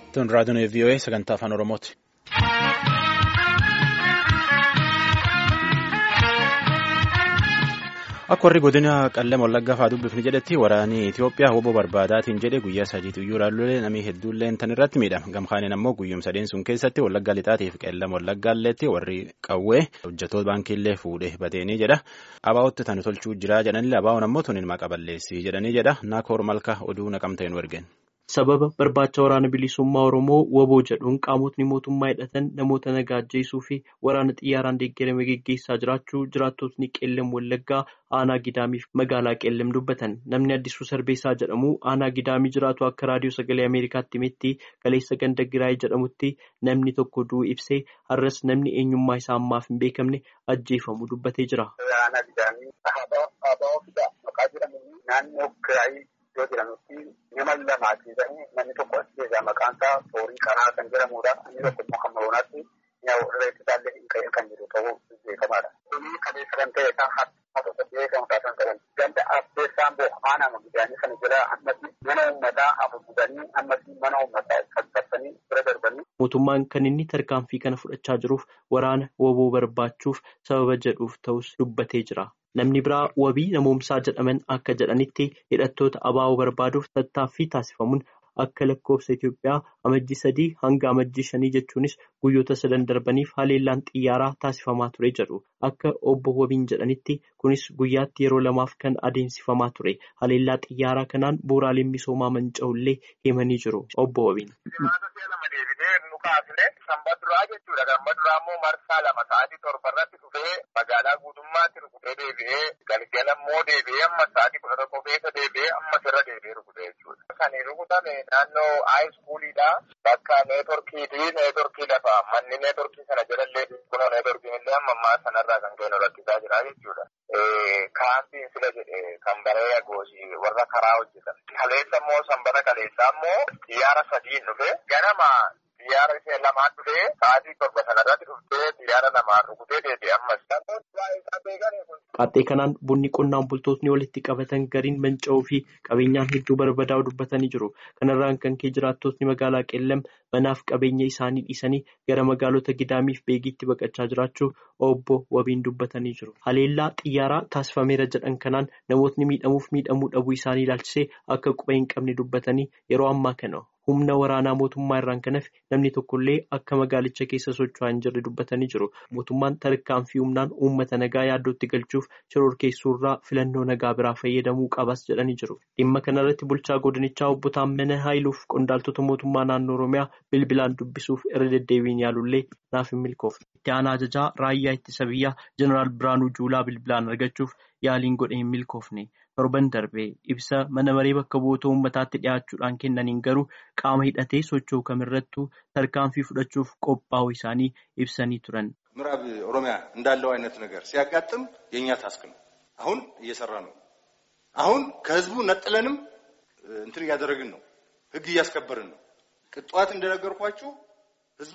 Tun raadiyoon VOA sagantaa afaan Oromooti. Akka warri godina qallama wallaggaa fa'aa dubbifni jedhetti waraanni Itoophiyaa hoboo barbaadaatiin jedhe guyyaa sadiitu iyyuu ilaallulee namni hedduullee tan irratti miidhama. Gamkaaniin ammoo guyyum sadeen sun keessatti wallaggaa lixaatii fi qellama wallaggaalleetti warri qawwee hojjetoota baankiillee fuudhee bateenii jedha. Abaa'otti tan tolchuu jira jedhanillee abaa'oon ammoo tuniin maqa balleessii jedhanii jedha. Naakoor malka oduu naqamteen wargeen. sababa barbaacha waraana bilisummaa oromoo waboo jedhuun qaamotni mootummaa hidhatan namoota nagaa ajjeesuu fi waraana xiyyaaraan deeggarame geggeessaa jiraachuu jiraattotni qeellam wallaggaa aanaa gidaamiif magaalaa qeellam dubbatan namni addisuu sarbeessaa jedhamu aanaa gidaamii jiraatu akka raadiyoo sagalee ameerikaatti himetti kaleessa ganda giraayii jedhamutti namni tokko du'u ibsee har'as namni eenyummaa isaa ammaaf hin beekamne ajjeefamuu dubbatee jira. Iddoo jedhamutti nama lamaa keessatti namni tokko as keessaa maqaan isaa Toorii Karaa kan jedhamudha. Inni tokko immoo kan Moroonaatti reeffi isaallee hin ka'in kan jiru ta'uu beekamaadha. Kuni kaleessa kan ta'e isaa har'a tokko beekamu taasisan qaban. Ganda Abbeessaan Boo'amaa nama gidaanii kana jala ammatti mana uummataa hafuudhanii ammatti mana uummataa qaqqabsanii bira darbanii. Mootummaan kan inni tarkaanfii kana fudhachaa jiruuf waraana woboo barbaachuuf sababa jedhuuf ta'us dubbatee jira. Namni biraa wabii namoomsaa jedhaman akka jedhanitti hidhattoota abaa'oo barbaaduuf tattaaffii taasifamuun akka lakkoofsa Itoophiyaa amajjii sadii hanga amajjii shanii jechuunis guyyoota sadan darbaniif haleellaan xiyyaaraa taasifamaa ture jedhu. Akka obbo Wabiin jedhanitti kunis guyyaatti yeroo lamaaf kan adeemsifamaa ture. Haleellaa xiyyaaraa kanaan bu'uuraaleen misoomaa manca'ullee himanii jiru. Obbo Wabiin. Sanbaduraa jechuudha. Sanbaduraa immoo marsaa lama sa'aatii torba irratti dhufee magaalaa guutummaatti rukutee deebi'ee galgala immoo deebi'ee amma sa'aatii kudha tokko keessa deebi'ee ammas irra deebi'ee rukutee jechuudha. Kan rukutame naannoo haayiskuuliidha. Bakka neetworkiiti. Neetworkii lafa manni neetworkii sana jalallee kunoo neetworkiin illee amma ammaa sanarraa kan kennu rakkisaa jira jechuudha. Kaampiin sila jedhe kan baree agoosii warra karaa hojjetan. Kaleessa immoo sanbata kaleessaa immoo xiyyaara sadiin dhufe ganama. Xiyyaara ishee lamaan dhufee sa'aatii torba sanarratti dhuftee xiyyaara lamaan rukutee deebi'e ammas. Qaaxxee kanaan bunni qonnaan bultootni walitti qabatan gariin manca'uu fi qabeenyaan hedduu barbadaa'u dubbatanii jiru. Kanarraan kan ka'e jiraattotni magaalaa Qeellam manaaf qabeenya isaanii dhiisanii gara magaalota Gidaamiif Beegiitti baqachaa jiraachuu obbo Wabiin dubbatanii jiru. Haleellaa xiyyaaraa taasifameera jedhan kanaan namootni miidhamuuf miidhamuu dhabuu isaanii ilaalchisee akka quba hin qabne dubbatanii yeroo ammaa kana. Humna waraanaa mootummaa irraan kan hafe namni tokkollee akka magaalicha keessa socho'aa hin jirre dubbatanii jiru. Mootummaan tarkaanfii humnaan uummata nagaa yaaddootti galchuuf shororkeessuurraa filannoo nagaa biraa fayyadamuu qabas jedhanii jiru. Dhimma kanarratti bulchaa godinichaa obbo Taammana Haayiluuf qondaaltota mootummaa naannoo Oromiyaa bilbilaan dubbisuuf irra deddeebiin yaalullee naaf hin milkoofne. Itti aanaa ajajaa raayyaa ittisa biyyaa Jeneraal Biraanuu Juulaa bilbilaan argachuuf yaaliin godhe hin milkoofne. torban darbee ibsa mana maree bakka bu'oota uummataatti dhiyaachuudhaan kennaniin garuu qaama hidhatee socho'u kamirrattuu tarkaanfii fudhachuuf qophaa'uu isaanii ibsanii turan. ምዕራብ ኦሮሚያ እንዳለው አይነት ነገር ሲያጋጥም የእኛ ታስክ ነው። አሁን እየሰራ ነው። አሁን ከህዝቡ ነጥለንም እንትን እያደረግን ነው። ህግ እያስከበርን ነው። ቅጧት እንደነገርኳችሁ ህዝቡ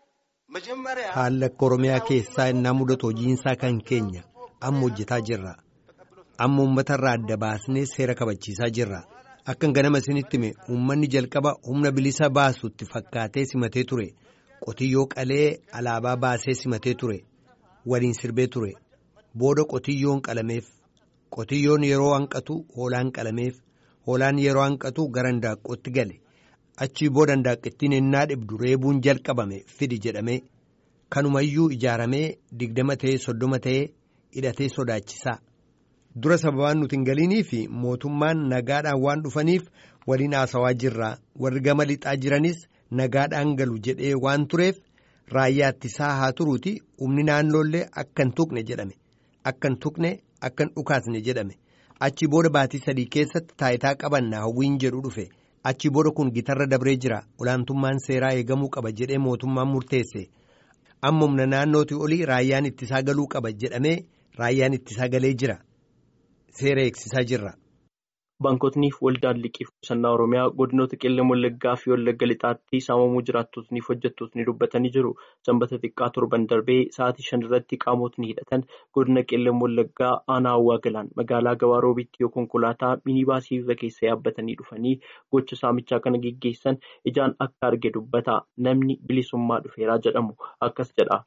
መጀመሪያ haala oromiyaa keessaa innaa mudatu hojiinsaa kan keenya amma hojjetaa jirra. amma uummatarraa adda baasnee seera kabachiisaa jirra akkan ganama isinitti hime uummanni jalqaba humna bilisa baasutti fakkaatee simatee ture qotiyyoo qalee alaabaa baasee simatee ture waliin sirbee ture booda qotiyyoon qalameef qotiyyoon yeroo hanqatu hoolaan qalameef hoolaan yeroo hanqatu gara handaaqqootti gale achii booda handaaqqittiin ennaa dhibdu reebuun jalqabame fidi jedhamee kanumayyuu ijaaramee digdama ta'ee soddoma ta'ee hidhatee sodaachisaa. dura sababaan nuti hin galiinii fi mootummaan nagaadhaan waan dhufaniif waliin haasawaa jirra warri gama lixaa jiranis nagaadhaan galu jedhee waan tureef raayyaa ittisaa haa turuuti humni naannoollee akka hin tuqne jedhame akka hin tuqne akka hin dhukaasne jedhame achi booda baatii sadii keessatti taayitaa qabannaa hawwiin jedhu dhufe achi booda kun gitarra dabree jira olaantummaan seeraa eegamuu qaba jedhee mootummaan murteesse amma humna naannootii olii raayyaan ittisaa galuu qaba jedhamee raayyaan ittisaa galee jira. seera eegsisaa jirra. Baankotniif waldaan liqiif qusannaa Oromiyaa godinoota qeellam wallaggaa fi wallagga lixaatti saamamuu jiraattotniif hojjettootni dubbatanii jiru. Sanbata xiqqaa torban darbee sa'aatii shan irratti qaamotni hidhatan godina qeellam wallaggaa aanaa hawwaa galaan magaalaa gabaa roobitti yoo konkolaataa minibaasii irra keessa yaabbatanii dhufanii gocha saamichaa kana geggeessan ijaan akka arge dubbata. Namni bilisummaa dhufeeraa jedhamu akkas jedha.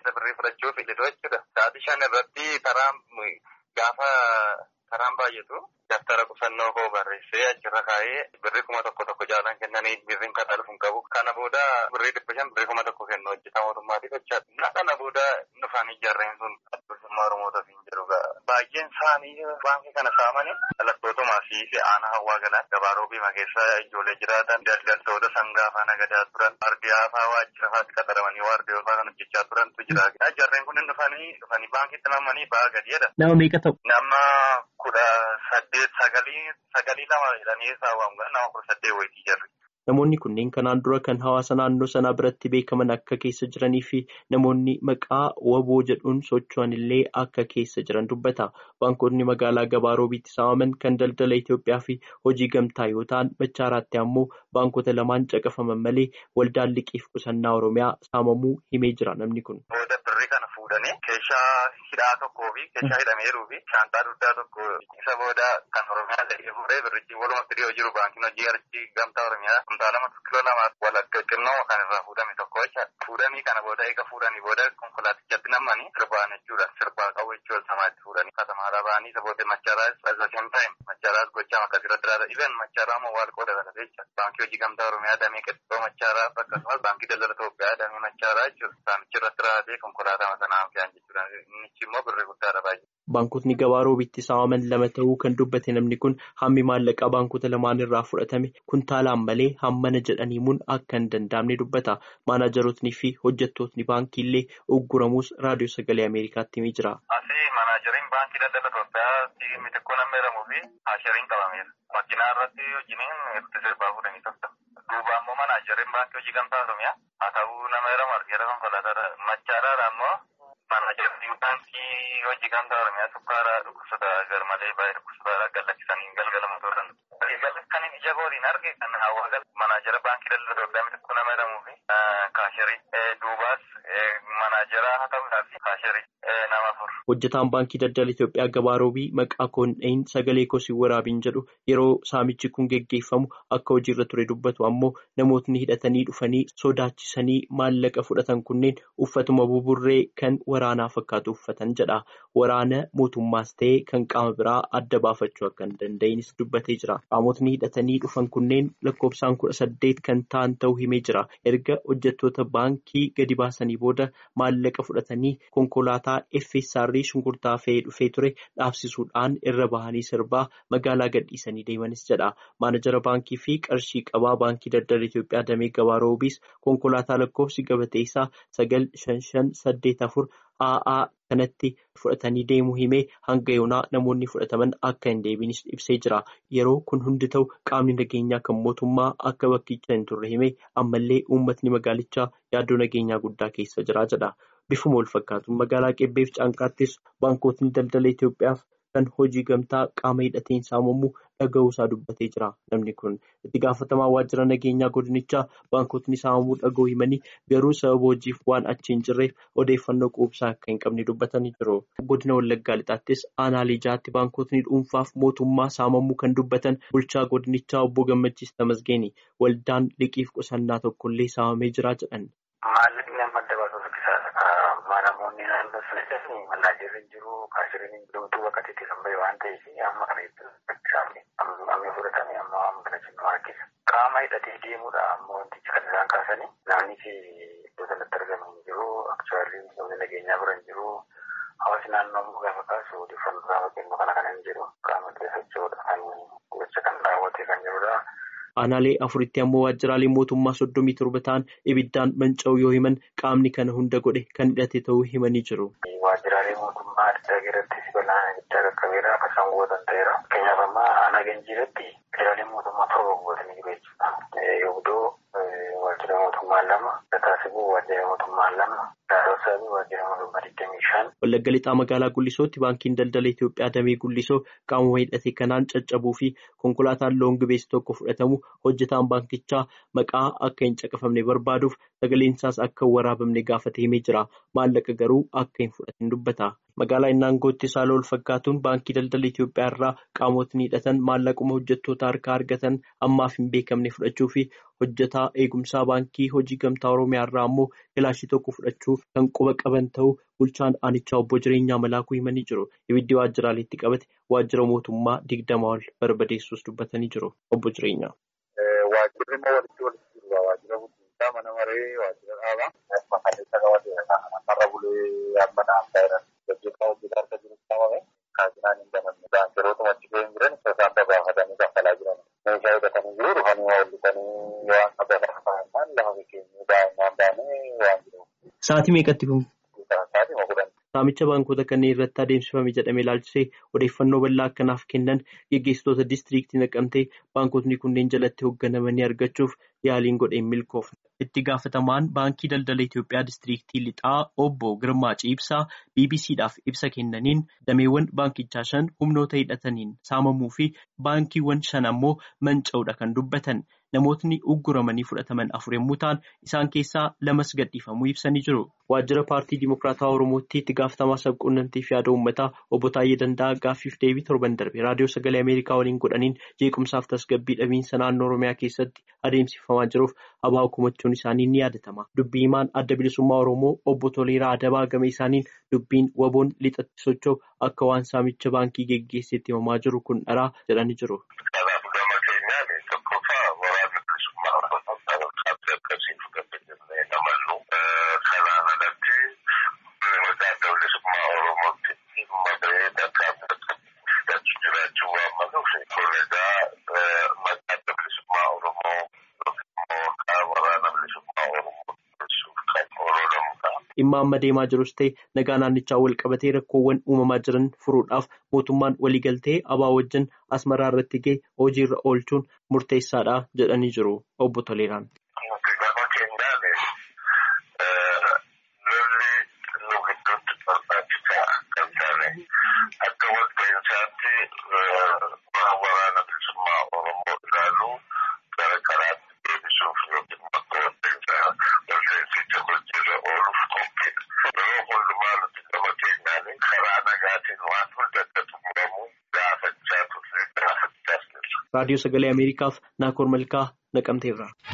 Karaan baay'atu daftara qusannoo koo barreessee achirra kaa'ee birrii kuma tokko tokko jaalan kennanii birriin kaffaluu hin qabu. Kana booda birrii dhibba shan birrii kuma tokko kennu hojjetaa mootummaatiif jechaadha. Kana booda dhufanii jarreen sun bilisummaa Oromootaaf hin jiru. Baay'een isaanii baankii kana saamanii dhalattootuma fi aanaa hawwaa galaan gabaa roobiima keessa ijoollee jiraatan daldaltoota sangaa faa nagadaa turan waardiyaa faa waajjira faatti qaxaramanii waardiyoo faa kan hojjechaa turantu jira. Jarreen kun dhufanii dhufanii baankiitti namanii ba'aa gadiidha. Nama meeqa ta'u? Nama kudha saddeet sagalii sagalii lama jedhanii saawwamu nama kudha saddeet wayitii jirri. Namoonni kunneen kanaan dura kan hawaasa naannoo sanaa biratti beekaman akka keessa jiranii fi namoonni maqaa waboo jedhuun socho'an illee akka keessa jiran dubbata. Baankotni magaalaa gabaa roobiitti saamaman kan daldala Itoophiyaa fi hojii gamtaa yoo ta'an machaaraatti ammoo baankota lamaan caqafaman malee waldaan liqiif qusannaa Oromiyaa saamamuu himee jira namni kun. Booda birrii kana fuudhanii keeshaa hidhaa tokkoo fi keeshaa hidhameeruu fi shaantaa duddaa tokko isa booda kan Oromiyaa ta'ee fuudhee birrichi walumatti dhiyoo jiru baankiin hojii archii gamtaa Oromiyaa. Kuntaa lama kiloo lamaaf walakka xinnoo kan irraa fuudhame tokko jecha fuudhanii kana booda eega fuudhanii booda konkolaatichatti namanii sirbaan jechuudha sirbaa qabu jechuudha samaatti fuudhanii katamaadhaa ba'anii isa booda machaaraas as the same time machaaraas gochaa makka irratti raada even machaaraa moo waal qooda kana jecha baankii hojii gamtaa oromiyaa damee qexxoo machaaraa akkasumas baankii daldala Itoophiyaa damee machaaraa jechuudha saamichi irratti raadee konkolaataa sanaa fe'an jechuudha innichi immoo birrii guddaadha baay'ee. Baankotni gabaa roobitti saamaman lama ta'uu kan dubbate namni kun hammi maallaqaa baankota lamaan irraa fudhatame kuntaalaan malee hammana jedhanii himuun akka hin danda'amne dubbata. Maanaajarootni fi hojjettootni baankii illee ugguramuus raadiyoo sagalee Ameerikaatti himee jira. Asii maanaajariin baankii daldala Itoophiyaa mitikkoo namni jedhamuu fi haashariin qabameera. Makiinaa irratti hojiin itti sirbaa fuudhanii tokko. Duuba ammoo maanaajariin baankii hojii gamtaa Oromiyaa haa ta'uu nama jedhamu argeera konkolaataa machaaraadha ammoo maanaajariin baankii hojii gamtaa Oromiyaa sukkaaraa dhukkubsata garmalee baay'ee dhukkubsata gallachiisanii galgalamu turan. Kan inni ija kooriin arge kan hawaa manaajara baankii daldala Itoophiyaa mitikkoo nama jedhamuu fi kaasharii duubaas manaajara haa ta'uudhaaf kaasharii nama afur. Hojjetaan baankii daldala Itoophiyaa gabaa roobii maqaa koon sagalee kosii waraabiin jedhu yeroo saamichi kun geggeeffamu akka hojiirra ture dubbatu ammoo namootni hidhatanii dhufanii sodaachisanii maallaqa fudhatan kunneen uffatuma buburree kan waraanaa fakkaatu uffatan jedha. Waraana mootummaas ta'ee kan qaama biraa adda baafachuu akka hin danda'inis dubbatee jira. Qaamotni hidhatanii dhufan kunneen lakkoofsaan kudha saddeet kan ta'an ta'uu himee jira. Erga hojjettoota baankii gadi baasanii booda maallaqa fudhatanii konkolaataa FSR shunkurtaa fe'ee dhufee ture dhaabsisuudhaan irra bahanii sirbaa magaalaa gadhiisanii deemanis jedha. Maanajara baankii fi qarshii qabaa baankii daldala Itoophiyaa damee gabaa roobiis konkolaataa lakkoofsi gabatee isaa sagal shan shan saddeet afur AA kanatti fudhatanii deemuu himee hanga yoonaa namoonni fudhataman akka hin deebinis ibsee jira. Yeroo kun hundi ta'u qaamni nageenyaa kan mootummaa akka bakkicha hin turre himee ammallee uummatni magaalichaa yaaddoo nageenyaa guddaa keessa jira jedha. Bifuma wal fakkaatuun magaalaa Qebbeef Caanqaattis baankotni daldala Itoophiyaaf kan hojii gamtaa qaama hidhateen saamamuu dhaga'uusaa dubbatee jira. Namni kun itti gaafatamaa waajjira nageenyaa godinichaa baankotni saamamuu dhaga'uu himanii garuu sababa hojiif waan achi hin jirreef odeeffannoo quubsaa akka hin qabne dubbatanii jiru. Godina Wallaggaa Lixaattis aanaalee jaatti baankotni dhuunfaaf mootummaa saamamuu kan dubbatan bulchaa godinichaa obbo Gammachiis Tamasgeeni waldaan liqiif qusannaa tokkollee saamamee jira jedhan. namoonni naannoo sana jedhanii manaajirri hin jiru kaashiriin hin jiru bakka itti kan bahe waan ta'eef amma kana itti amma fudhatanii amma amma kana jennu harkisa. Qaama hidhatee deemuudha ammoo wantichi kan isaan kaasanii naanni fi iddoo sanatti argamu hin jiru aktuwaalli humni nageenyaa bira hin jiru hawaasni naannoo immoo gaafa kaasu odeeffannoo gaafa kennu kana kana hin jiru qaama keessatti kan gocha kan raawwatee kan jirudha. Aanaalee afuritti ammoo waajjiraalee mootummaa soddomii torba ta'an ibiddaan manca'uu yoo himan qaamni kana hunda godhe kan hidhate ta'uu himanii jiru. Waajjiraalee mootummaa adda irratti balaan ibiddaa qaqqabeera akkasumas gootan ta'eera. Fakkeenyaaf amma aanaa ganjiirratti waajjiraalee mootummaa torba gootanii jiru jechuudha. Yoobdoo waajjira mootummaa lama, Dataasibuu waajjira mootummaa lama, Daaroo Wallagga lixaa magaalaa Gullisootti baankiin daldala Itoophiyaa damee Gullisoo qaamuma hidhate kanaan caccabuu fi konkolaataan loongi beessi tokko fudhatamu hojjetaan baankichaa maqaa akka hin caqafamne barbaaduuf sagaleen isaas akka hin waraabamne gaafatee himee jira. Maallaqa garuu akka hin fudhatin dubbata. Magaalaa Innaangootti saala wal fakkaatuun baankii daldala Itoophiyaa irraa qaamotni hidhatan maallaquma hojjettoota harkaa argatan ammaaf hin beekamne fudhachuu fi hojjetaa eegumsaa baankii hojii gamtaa Oromiyaa irraa ammoo kilaashii tokko fudhachuu kan quba qaban ta'uu bulchaan aanichaa obbo Jireenyaa Malaakuu himanii jiru. Ibiddi waajjiraaleetti qabate waajjira mootummaa digdama ol barbadeessuus dubbatanii jiru. Obbo Jireenyaa. Waajjirri immoo walitti walitti jiru. Waajjira guddisaa mana maree waajjira dhaabaa. Maqaleessa qabatee marra bulee amma naanna'aa jiran. Hojjetaa hojjetaa harka jiru qabame. Kaasnaan hin banamne. Baankiroota achi keessa jiran isaan babaafatanii kaffalaa jiran. Meeshaa hidhatanii jiru dhufanii hoollisanii waan qaban afaan lafa keenya daa'imman baanee waan jiru. Sa'aatii meeqatti kun? Sa'aatii kudhan. Saamicha baankota kanneen irratti adeemsifame jedhamee ilaalchisee odeeffannoo bal'aa akkanaaf kennan geggeessitoota diistiriiktii naqamtee baankotni kunneen jalatti hoogganamanii argachuuf yaaliin godheen milkoofne. Itti gaafatamaan baankii daldala Itoophiyaa diistiriiktii lixaa obbo Girmaa Ciibsaa BBCdhaaf ibsa kennaniin dameewwan baankichaa shan humnoota hidhataniin saamamuu fi baankiiwwan shan ammoo manca'uudha kan dubbatan. Namootni ugguramanii fudhataman afur yommuu ta'an isaan keessaa lamas gadhiifamuu ibsanii jiru. Waajjira paartii Dimokiraataa Oromootti itti gaafatamaa sabquunnamtii fi yaada uummataa obbo Taayyee Danda'aa gaaffiif deebii torban darbe raadiyoo sagalee Ameerikaa waliin godhaniin jeequmsaaf tasgabbii dhabiinsa naannoo Oromiyaa keessatti adeemsifamaa jiruuf abaa hukumachuun isaanii ni yaadatama. Dubbii himaan adda bilisummaa Oromoo obbo Toleeraa Adabaa game isaaniin dubbiin waboon lixatti socho'u akka waan saamicha baankii geggeesseetti himamaa jiru kun dharaa jedhanii jiru. Dhimma amma deemaa jirus ta'e nagaa naannichaa wal qabatee rakkoowwan uumamaa jiran furuudhaaf mootummaan waliigaltee abaa wajjin asmaraa irratti ga'e hojiirra oolchuun murteessaadha jedhanii jiru obbo Toleeraan. Raadiyoo Sagalee Ameerikaaf Naakoor Malkaa naqamteerra.